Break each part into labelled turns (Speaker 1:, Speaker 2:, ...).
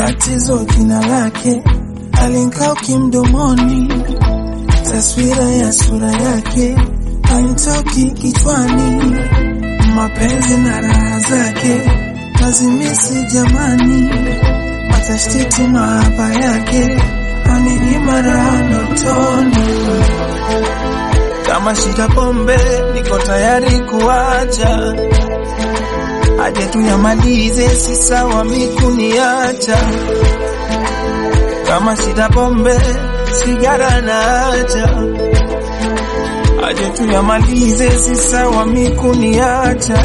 Speaker 1: tatizo jina lake alinkaa kimdomoni, taswira ya sura yake hainitoki kichwani, mapenzi na raha zake nazimisi jamani, matashtiti mahaba yake aninyima raha ndotoni. Kama shida pombe, niko tayari kuacha, aje tuyamalize, si sawa mikuniacha. Kama shida pombe, sigara na acha, aje tuyamalize, si sawa mikuniacha.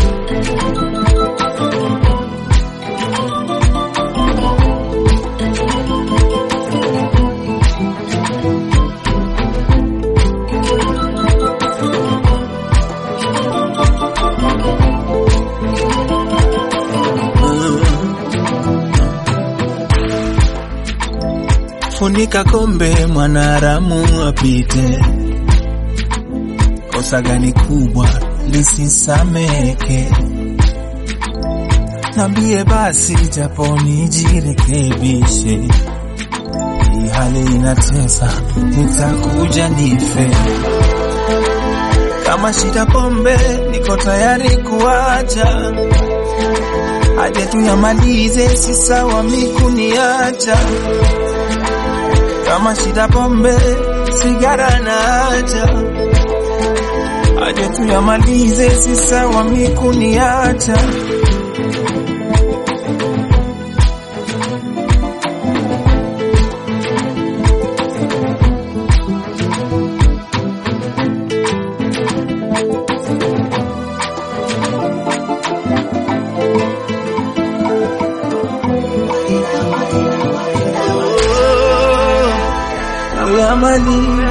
Speaker 1: Funika kombe, mwanaharamu apite. Kosa gani kubwa lisisameke? Nambie basi, japo nijirekebishe. Hii hali inatesa, nitakuja nife. Kama shida pombe, niko tayari kuacha, aje tuyamalize, si sawa mikuniacha kama shida pombe, sigara na acha, aje tuyamalize, si sawa mikuniacha. Oh, tuyamalize